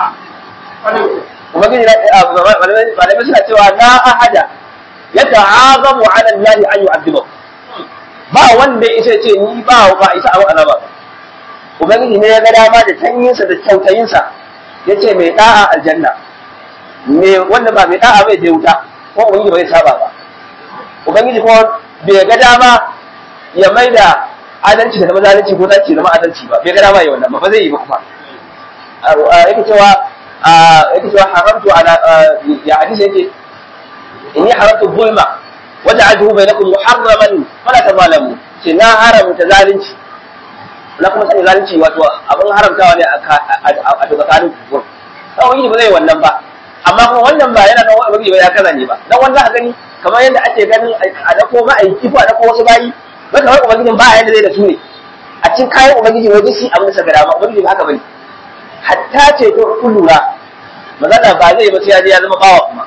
Ubangiji malamai suna cewa na ahada ya ta'azamu ala Allah an yu'adhibahu. Ba wanda ya isa ya ce ni ba ba isa a azaba. Ubangiji ne ya ga dama da tanyinsa da kyautayinsa ya ce mai da'a aljanna, me wanda ba mai da'a bai je wuta, ko Ubangiji bai saba ba. Ubangiji kuma bai ga dama ya mai da adalci da zama zalunci ko zalunci zama adalci ba, bai ga dama ya wannan ba, ba zai yi ba kuma. Yake cewa yake cewa haramtu ala ya hadisi yake inni haramtu zulma waja'altuhu bainakum muharraman fala tazalamu ce na haramta zalunci na kuma sani zalunci wato abin haramtawa ne a tsakanin kufur dan wani ba zai wannan ba amma kuma wannan ba yana nan wani ba ya kaza ne ba dan wannan a gani kamar yadda ake ganin a dako ma'aiki ko a dako wasu bayi ba kamar ubangijin ba yadda zai da su ne a cikin kayan ubangiji wajen shi abin da saka dama ubangiji ba haka bane hatta ce to kun lura magana ba zai ba sai ya je ya zama bawa kuma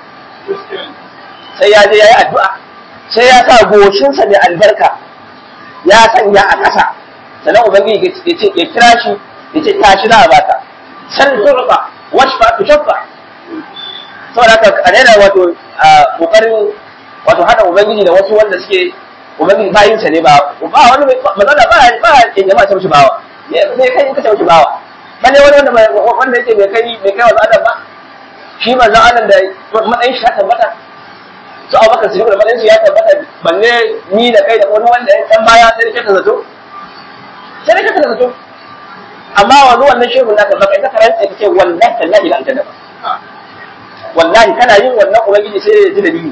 sai ya je ya yi addu'a sai ya sa goshinsa da albarka ya sanya a ƙasa sannan ubangiji ya ce ya kira shi ya ce tashi za a baka san turba washfa tu shaffa saboda haka a daina wato kokarin wato hada ubangiji da wasu wanda suke ubangiji bayin sa ne ba ba wani magana ba ba in jama'a ta mishi bawa me kai in ka ta mishi bawa balle wani wanda wanda yake bai kai bai kai wa adam ba shi manzo Allah da matsayin shi ta tabbata su abubakar su da matsayin shi ya tabbata balle ni da kai da wani wanda ya san baya sai ka zato sai ka kada zato amma wanzu wannan shehu na ka baka ita karanta ka ce wallahi tallahi la aljanna wallahi kana yin wannan ubangiji sai ya ji dalili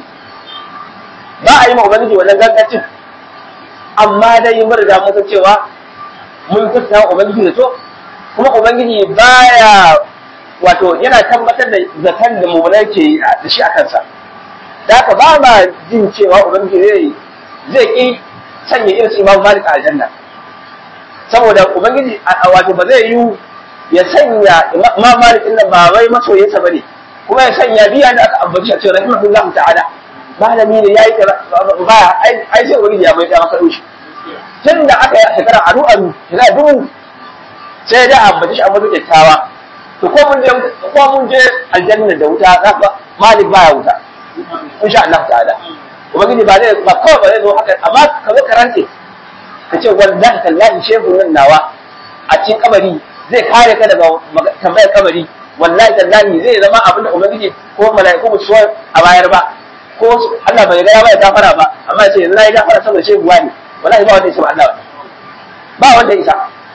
ba a yi ma ubangiji wannan gaggacin amma dai mun riga mun san cewa mun kusa ubangiji da to kuma ubangiji baya wato yana tabbatar da zakan da mummunai ke da shi a kansa da haka ba ma jin cewa ubangiji zai zai ki sanya irin su imam malik a aljanna saboda ubangiji wato ba zai yi ya sanya imam malik din nan ba wai masoyinsa bane kuma ya sanya biya da aka ambaci a cewa rahimahullahu ta'ala malami ne yayi ba ai ai sai ubangiji ya mai da maka dushi tun da aka yi shekara aru aru shekara dubu sai da ambaci shi ambaci kyakkyawa to ko mun je ko mun je aljanna da wuta za malik baya wuta insha Allah ta'ala ubangiji ba zai ba kawai ba zai zo haka amma ka zo karante ka ce wallahi tallahi shehu nan nawa a cikin kabari zai kare ka daga tambayar kabari wallahi tallahi zai zama abin da ubangiji ko mala'iku ba su a bayar ba ko Allah bai ga ya bai gafara ba amma sai yanzu nayi gafara saboda shehu wani wallahi ba wanda ya ce Allah ba wanda ya isa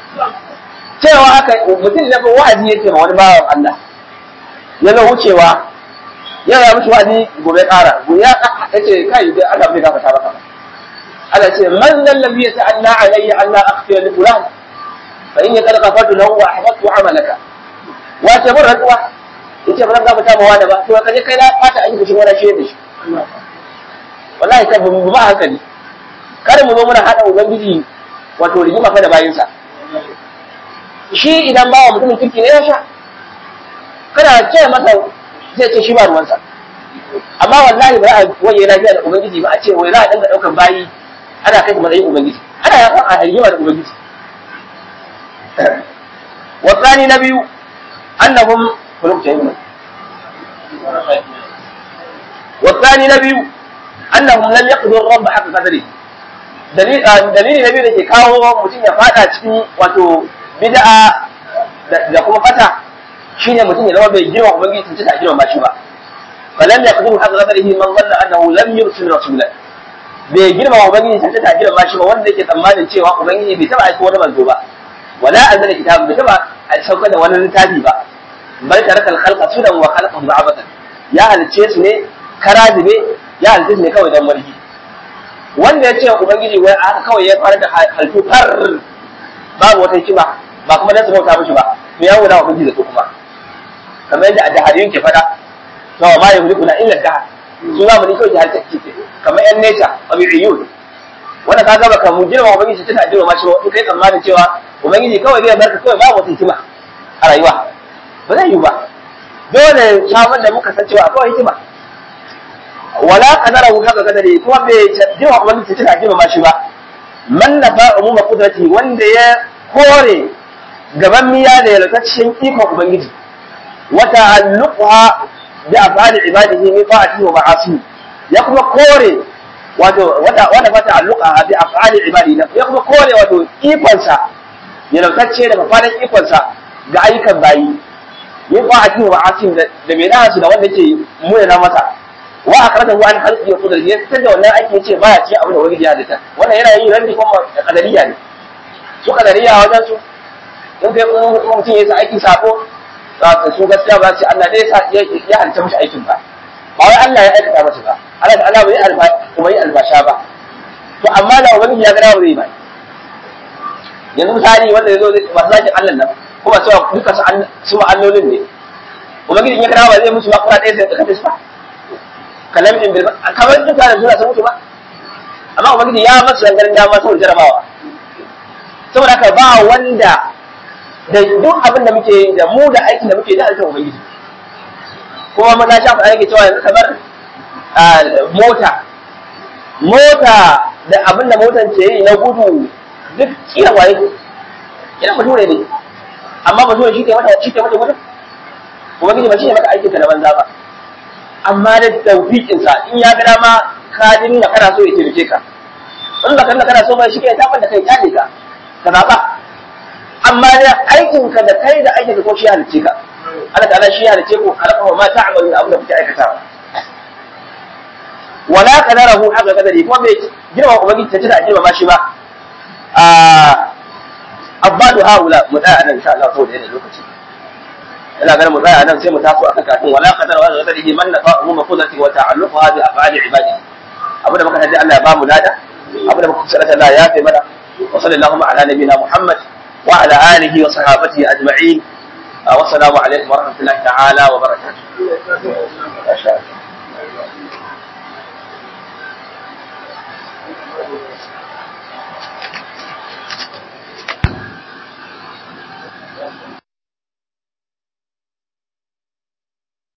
cewa haka mutum na wa'azi yake ma wani bawan Allah ya zo wucewa ya ga mushi wa'azi gobe kara ya ce kai dai Allah bai gafarta maka ba Allah ce man dal ladhi yata'alla alayya an la aghfira li fulan fa inni qad ghafartu lahu wa ahbabtu amalaka wa ce mun rantsuwa yace ba zan gafarta ma wani ba to kaje kai na fata aiki shi wani shi da shi wallahi kai mu ba hankali kada mu zo muna hada ubangiji wato rigima fa da bayinsa shi idan bawa mutumin kirki ne ya sha kana ce masa zai ce shi ba ruwansa amma wallahi ba a waje lafiya da ubangiji ba a ce wai za a dinga daukan bayi ana kai matsayin ubangiji ana yakan a rigima da ubangiji wasani na biyu annahum kulubtayim wasani na biyu annahum lam yaqdur rabb haqqa qadri dalili na biyu da ke kawo mutum ya fada cikin wato bid'a da kuma fata shine mutum ya zama bai girma ubangiji tun ta girma shi ba falam yaqdiru haqqa qadarihi man dhanna annahu lam yursil rasulan bai girma ubangiji tun ta girma shi ba wanda yake tsammanin cewa ubangiji bai taba aika wani manzo ba wala anzala kitab bai taba saukar da wani littafi ba bal taraka al-khalqa sudan wa khalaqahu ba'abatan ya halice su ne karazibe ya halice su ne kawai dan marji wanda ya ce ubangiji wai aka kawai ya fara da halittu har babu wata hikima ba kuma dan su bauta mishi ba me ya wada ubangiji da su kuma kamar yadda addahariyun ke fada to ma ya hulikuna illa dahar su za mu ni kawai jihar take kamar yan nature tabi'iyun wanda ka ga baka mu girma ubangiji tana girma shi in kai tsammanin cewa ubangiji kawai zai barka kawai babu wata hikima a rayuwa ba zai yi ba dole samun da muka san cewa akwai hikima wala kadara hu haka kadari kuma bai jima ubangiji tana girma shi ba man nafa umuma qudrati wanda ya kore gaban miya da yalkacin ikon ubangiji wa ta'alluqha bi af'ali ibadihi min ta'atihi wa ma'asihi ya kuma kore wato wanda wanda fa ta'alluqa bi af'ali ibadihi ya kuma kore wato ikon sa yalkacce da fafadan ikon sa ga ayyukan bayi min ta'atihi wa ma'asihi da mai da su da wanda yake muna masa wa akratahu an khalqi wa qudrati ya fitar da wannan aiki yace baya ce abin da wani ya halitta wannan yana yi rabbi kuma kadariya ne su kadariya wajen su in kai mutum ya sa aikin sako za ka su gaskiya ba su Allah dai ya ya halitta mishi aikin ba ba wai Allah ya aikata masa ba Allah ta'ala bai alfa kuma yi albasha ba to amma da ubangiji ya gada ba zai ba yanzu misali wanda ya zo masu zakin Allah nan kuma cewa duka su ma'allolin ne ubangiji ya gada ba zai musu ba kuma ɗaya sai da kafe su ba kalamin bil kamar duka da suna sun mutu ba amma ubangiji ya masu dangaren dama saboda jarabawa saboda haka ba wanda da duk abin da muke da mu da aikin da muke da alkan ubangiji kuma mun na shafa ake cewa yanzu kamar mota mota da abin da motan ke yi na gudu duk kira waye kira bature ne amma bature shi ke mata shi ke mata gudu ubangiji ba shi ne maka aikin ka na banza ba amma da tawfiqin sa in ya ga dama ka dinga kana so ya taimake ka in ba kana kana so ba shi ke tabar da kai kyale ka ka zaba amma da aikin ka da kai da aikin ka ko shi halice ka Allah ta'ala shi halice ku halaka ma ta'malu abin da kuke aikatawa wala qadarahu haka kadari kuma bai girma ubangiji ta tana girma shi ba a abbadu haula mu tsaya nan insha Allah saboda yana lokaci ina ganin mu tsaya nan sai mu taso akan kafin wala qadara wa qadarihi man nafa umma qudrati wa ta'alluqha bi af'ali ibadihi abin da muka taji Allah ya ba mu lada abin da muka kusa Allah ya fi mana wa sallallahu ala nabiyina Muhammad wa ala alihi wa sahabatihi ajma'in wa assalamu alaikum wa rahmatullahi ta'ala wa barakatuh